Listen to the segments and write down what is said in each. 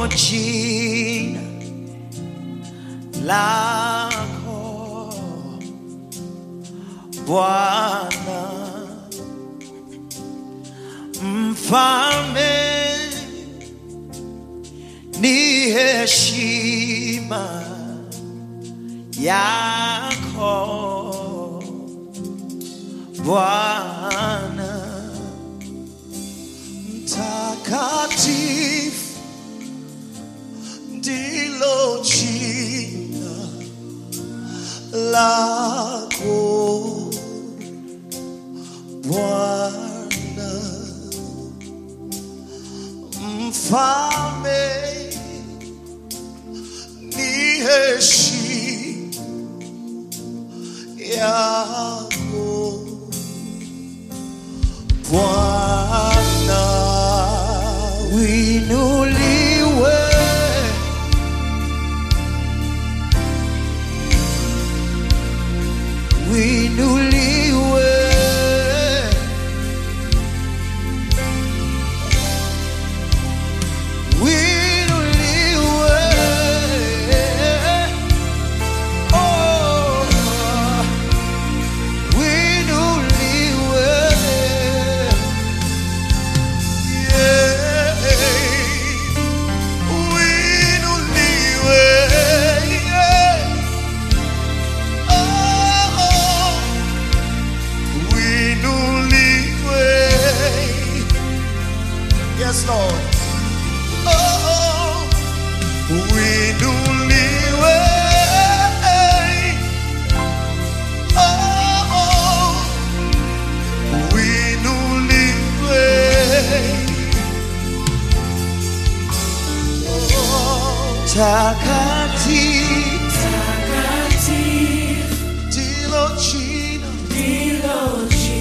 jina lako Bwana mfalme ni heshima yako Bwana mtakatifu ndilo jina lako Bwana mfalme ni heshima yako Bwana winuliwe winuliwe winuliwe oh winuliwe yeah winuliwe yeah oh winuliwe yes lord oh winuliwe oh winuliwe takatifu ndilo jina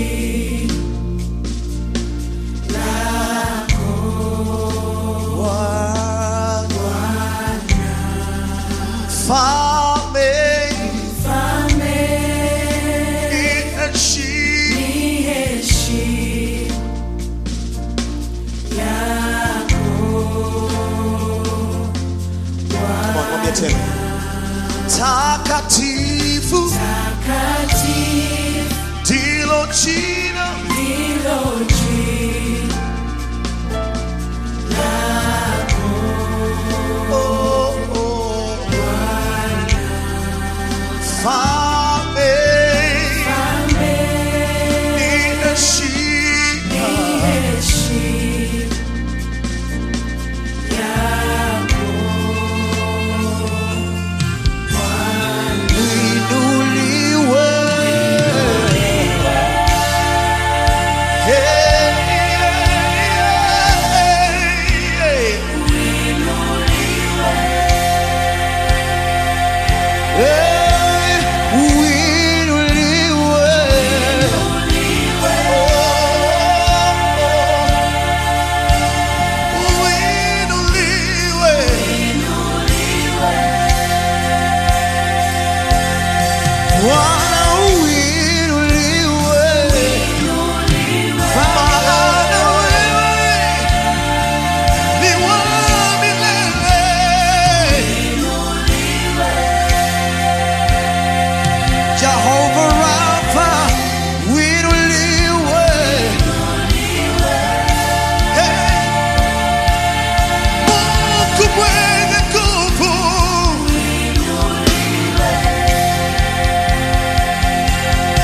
Bwana mfalme ni heshima Come on, mwambie tena takatifu ndilo jina oh, oh. mfalme ni heshima Inuliwe. Hey, hey, hey. Hey, uinuliwe. Oh, uinuliwe. Bwana uinuliwe. Maana wewe ni wa milele. Jehovah Rapha, uinuliwe. Hey. Mungu mwenye nguvu.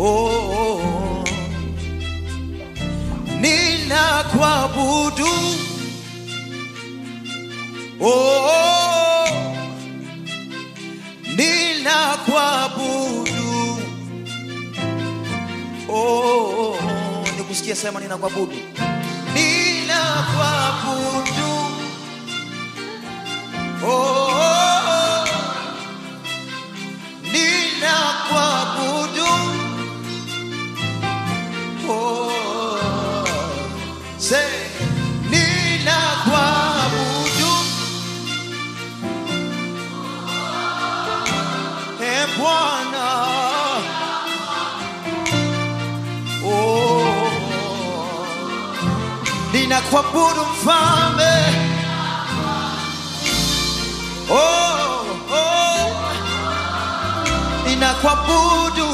oh, ninakuabudu oh, ninakuabudu oh, nikusikia sema ninakuabudu ninakuabudu oh, ninakuabudu oh, say ninakuabudu e Bwana oh, ninakuabudu mfalme oh, oh, ninakuabudu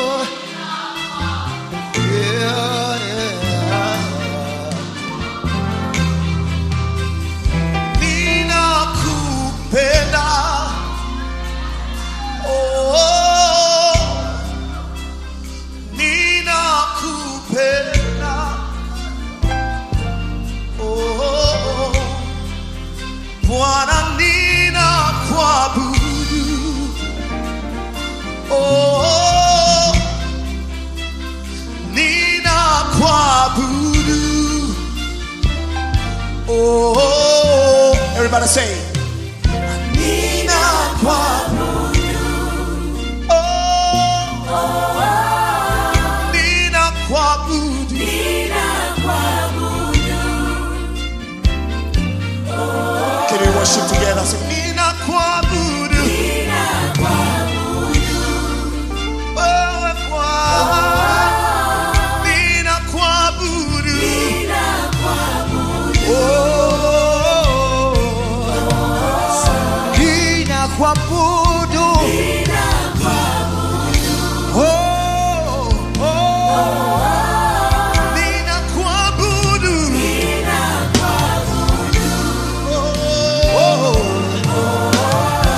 yeah, yeah. Ninakupenda oh, ninakupenda oh, Bwana ninakuabudu oh, ninakuabudu oh, everybody say ninakuabudu oh, ninakuabudu Can we worship together? Say, ninakuabudu wewe Bwana, ninakuabudu oh, ninakuabudu oh, oh, ninakuabudu oh,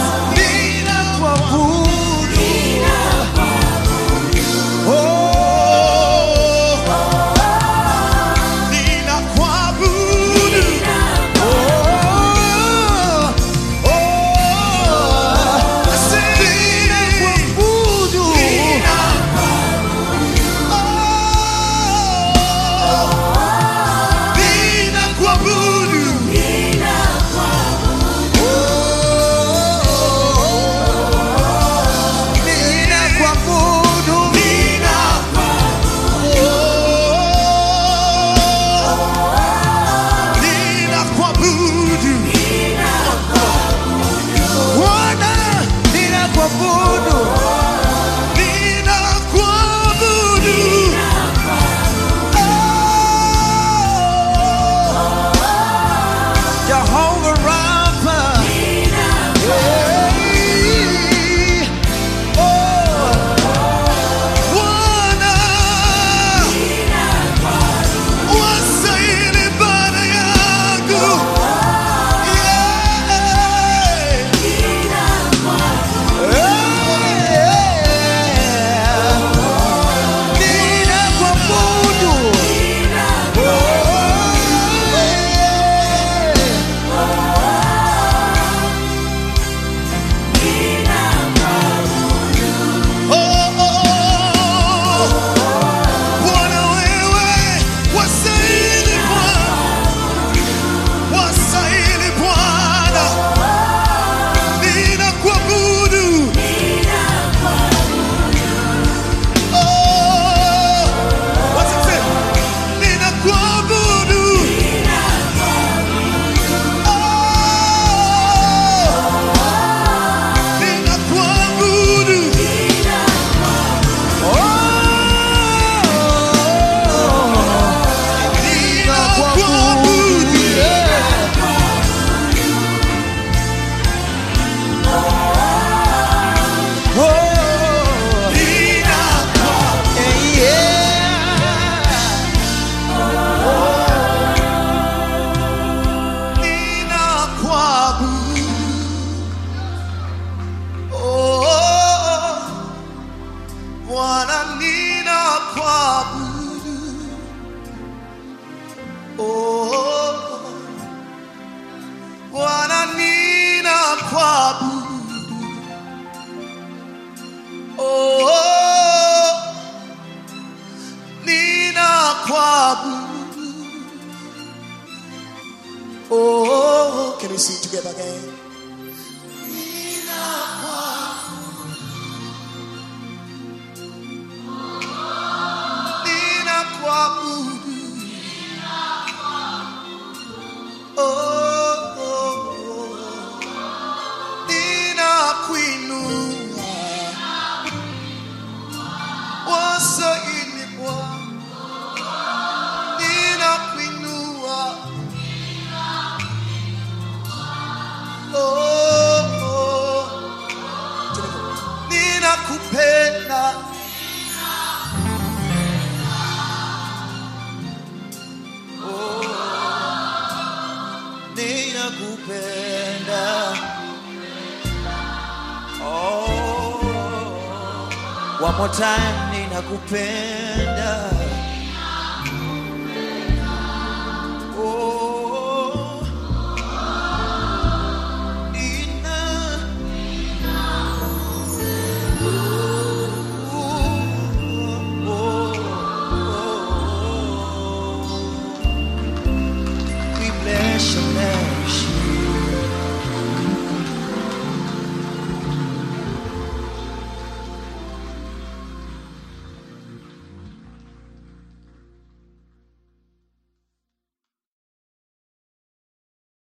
ninakuabudu. Oh, oh, ninakuabudu. Oh, oh, can we sing together again? Ninakuabudu. Oh, oh, oh. Ninakuinua. Wasaini Bwana. Ninakuinua. Oh, oh. Ninakupenda. ninakupenda oh, one more time ninakupenda